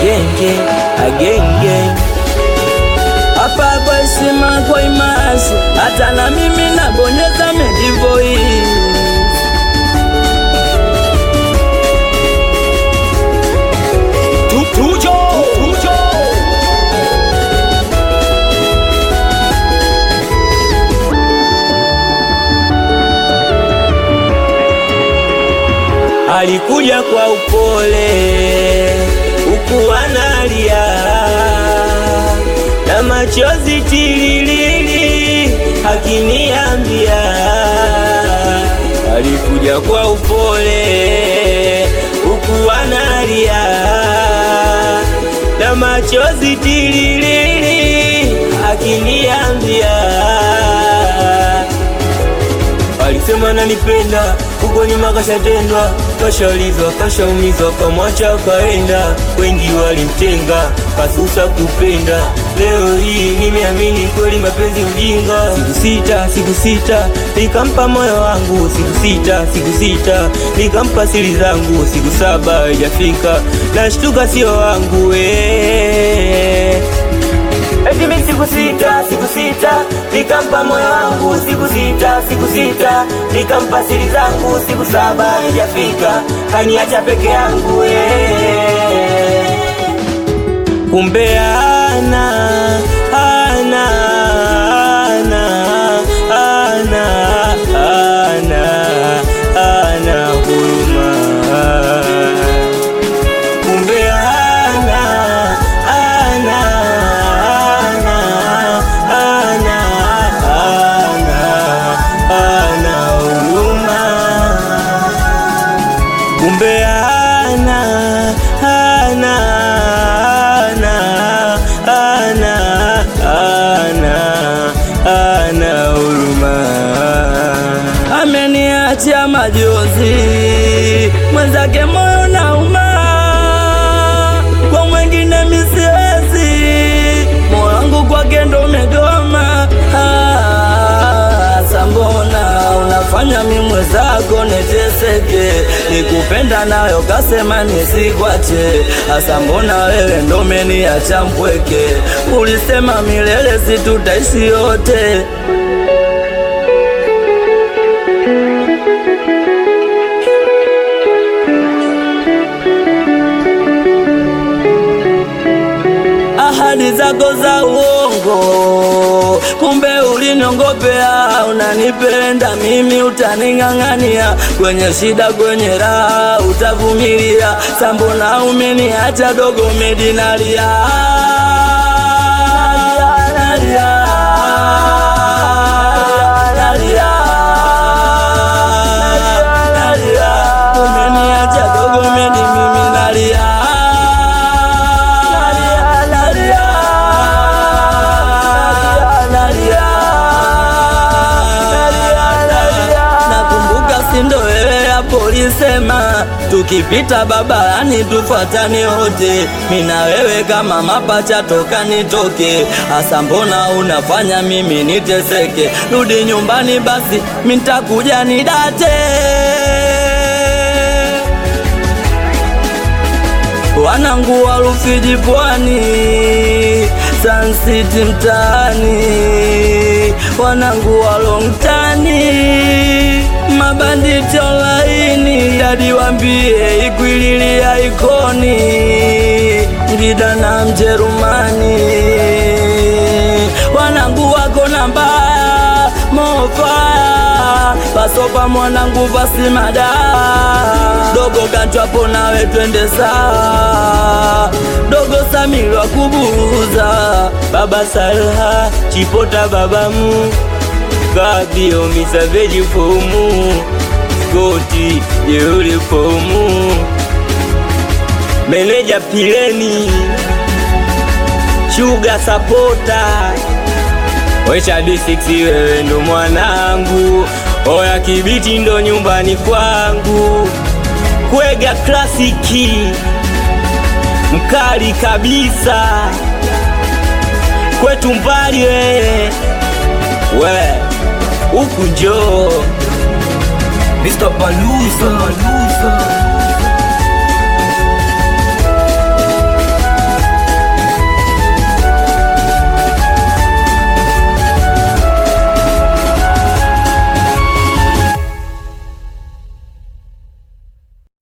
agenge agenge hapa kwa heshima kwa imashi, hata na mimi nabonyeza medivoi Tujo, tujo. alikuja kwa upole huku analia na machozi tililili akiniambia alikuja kwa upole huku analia na machozi tililili akiniambia Alisema nanipenda, huko nyuma kashatendwa, kashaulizwa, kashaumizwa, kamwacha kaenda. Wengi walimtenga, kasusa kupenda. Leo hii nimeamini kweli mapenzi ujinga. Siku sita, siku sita, nikampa moyo wangu. Siku sita, siku sita, nikampa siri zangu. Siku saba haijafika, nashtuka sio wangu eh. Eti mimi siku sita, siku sita, nikampa moyo wangu siku sita, siku sita, nikampa siri zangu siku saba haijafika, kaniacha peke yangu eh. Kumbe ana ana ana ana ana ana huruma kumbe ana ana ana ana ana ana huruma kumbe ana ana ana ana ana ana huruma ameniachia majozi mwenzake moyo nauma kwa mwengine misiwezi moyo wangu kwake ndo umegoma Ah, sambona unafanya mi mwenzako niteseke nikupenda nayo kasema nisikwache hasa mbona wewe ndo umeniacha mpweke ulisema milele situtaishi yote ahadi zako za uongo, kumbe uliniongopea. Unanipenda mimi, utaning'ang'ania kwenye shida, kwenye raha utavumilia. Sambona umeniacha dogo, medinalia nalia, nalia, nalia. Umeniacha dogo, medi mimi nalia nalia, nalia, nalia. Nakumbuka sindo wewe hapo ulisema tukipita barabarani tufuatane wote, mina wewe kama mapacha toka nitoke. Hasa mbona unafanya mimi niteseke? Rudi nyumbani basi, mitakuja nidate wanangu wa Rufiji pwani, Sun City mtaani, wanangu wa Longtani, mabanditi online, hadi wambie ikwililia ikoni, Ngida na Mjerumani, wanangu wako na mbaya mofa pasopa mwanangu pasimada dogo kachwapo nawe twende saa dogo samirwa kubuza baba salha chipota babamu kabio misaveji fomu skoti jeuri fomu meneja pileni shuga sapota Wecha D6 wewe ndo mwanangu, oya kibiti ndo nyumbani kwangu, kwega klasiki mkali kabisa, kwetu mbali wewe we huku njoo Mr. Baluza, Baluza.